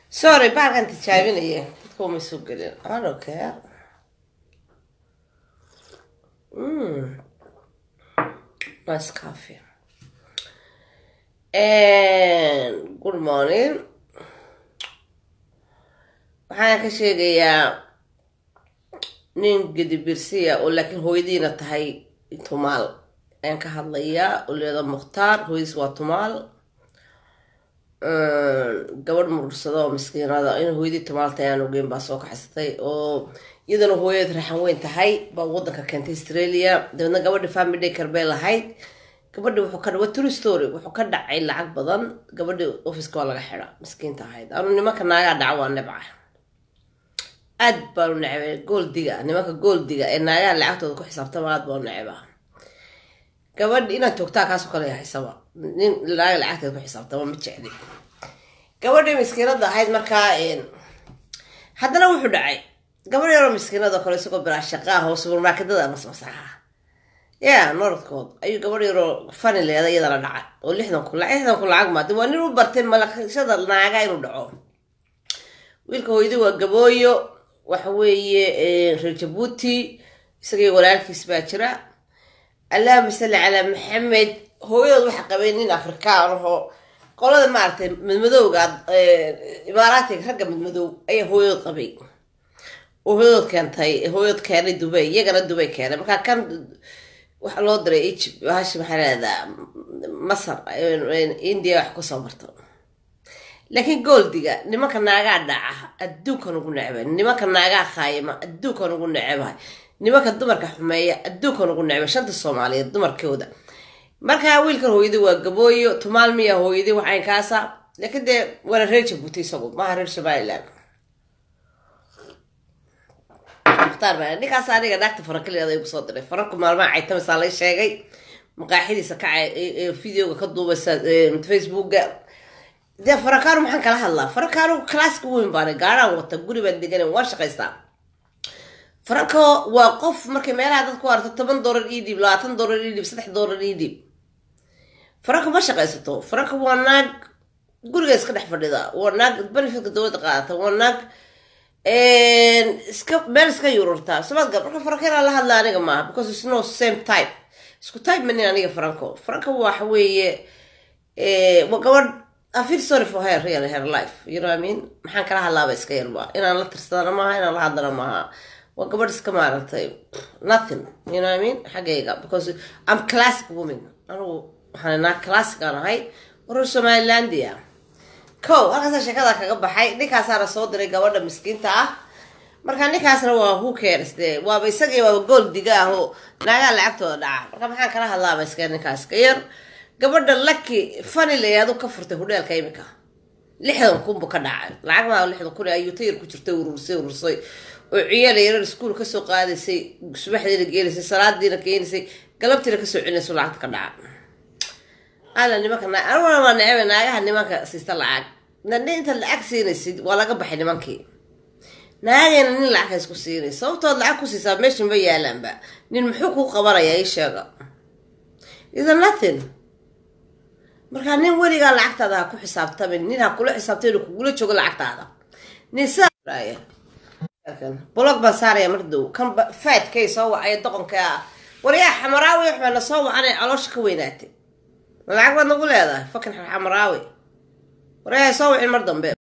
sorry bahalkan tijaabinaya dadka uma soo gelin I don't care mm. nice coffee and good morning waxaan ka sheegayaa nin gedibirsiya oo laakiin hooyadiina tahay tumaal ayaan ka hadlayaa oo leeda mukhtaar hooyadiis waa tumaal gabadh murursado oo miskiinada in hooyadii tumaalta ayaan ogeyn baa soo kaxsatay oo iyadana hooyad raxan weyn tahay baa wadanka keentay australia dabeedna gabadhi family day karbay lahayd gabadhi wuxuu ka waa true story wuxuu ka dhacay lacag badan gabadhi officeka waa laga xidha miskiinta ahayd anu nimanka naagaa dhaca waa nebca aad baanu necbay gooldiga nimanka gooldiga ee naagaha lacagtooda ku xisaabtama aad baanu necba gabadh inaad joogtaa kaasoo kale haysaba nin naaga lacagteeda ku xisaabtama ma jecli gabadhii miskiinada ahayd markaa haddana wuxuu dhacay gabadh yaroo miskiinada kale isagoo bilaa shaqaaha oo subarmarketada masmasaxa ya norodkood ayuu gabadh yaroo fani leeda iyadana dhacay oo lixdan ku lixdan ku lacag maade waa nin u bartay malakashada naaga inuu dhaco wiilka hooyadii waa gabooyo waxa weeye reer jabuuti isagii walaalkiis baa jira allahuma salli calaa maxamed hooyadood waxa qabay nin afrikaan ahoo qolada maaragtay madmadowga imaaraatiga ragga madmadow ayaa hooyadood qabay oo hooyadood keentay hooyadood keenay dubay iyagana dubay keenay markaa kan waxa loo diray egypt hashi maxaa leedaa masar india wax kusoo marto laakiin gooldiga nimanka naagaa dhaca adduunkan ugu necbay nimanka naagaa khaayima adduunkan ugu necbahay nimanka dumarka xumeeya adduunkan ugu necbay shanta soomaaliyeed dumarkooda markaa wiilkan hooyadii waa gabooyo tumaal miya hooyadii waxaynkaasa laakiin dee waana reer jabuuti isagu maaha reer somaliland mukhtaar baa ninkaas aniga naagta farankaliyada igu soo diray faranku maalmaha caytamisaa lay sheegay maqaaxidiisa kacay videoga ka duubaysa facebooka dee farankaanu maxaan kala hadlaa farankaanu classka weyn baana gaaraan wata guri baan degan waan shaqaystaa faranko waa qof markay meelaha dadku arto toban doolar ii dhiib labaatan doolar ii dhiib saddex doolar ii dhiib faranko ma shaqaysato faranko waa naag guriga iska dhex fadhida waa naag benefitka dowladda qaadata waa naag iska meel iska yururtaa sabaadga marka faranko inaan la hadla aniga maaha because it's no same type isku type manin aniga faranko faranko waxa weeye waa gabadh I feel sorry for her really her life you know what I mean maxaan kala hadlaaba iska yarba inaan la tirsadana maaha inaan la hadlana maaha waa gabadh iska maaragtay nothing you know what I mean xaggayga because I'm classic woman anigu waxaan naa classic aan ahay warar somalilandia ko halkaasa sheekada kaga baxay ninkaasaana soo diray gabadha miskiinta ah marka ninkaasna waa who cares de waaba isagii waaba gool diga ah oo naagaa lacagtooda dhaca marka maxaan kala hadlaaba iska ninkaas ka yar gabadha laki fani layaadu ka furtay hudheelka imika lixdan kunbu ka dhacay lacag maa lixdan kun ayuu tayar ku jirtay urursay urursay oo ciyaal yarar iskuul kasoo qaadaysay subaxdiina geenaysay salaadiina keenaysay galabtiina kasoo celinayso lacagta ka dhaca ala nimanka aniguna waa necba naagaha nimanka siista lacag nani inta lacag siinaysid waa laga baxay nimankii naagayna nin lacag haysku siinay sababtood lacag ku siisaa meeshan ma yaalaanba nin muxuu kuu qabanayaa ii sheega is nothing markaa nin weligaa lacagtaada ha ku xisaabtamin nin ha kula xisaabtay inuu kugula joogo lacagtaada nin sidaa blog baan saaraya mar dow kan faadkay soo wacaya doqonka ah waryaa xamaraawi waxbaa na soo wacanay caloosha ka weynaatay lacag baad nagu leedahay fakin xamaraawi waryaa soo wacin mar dambe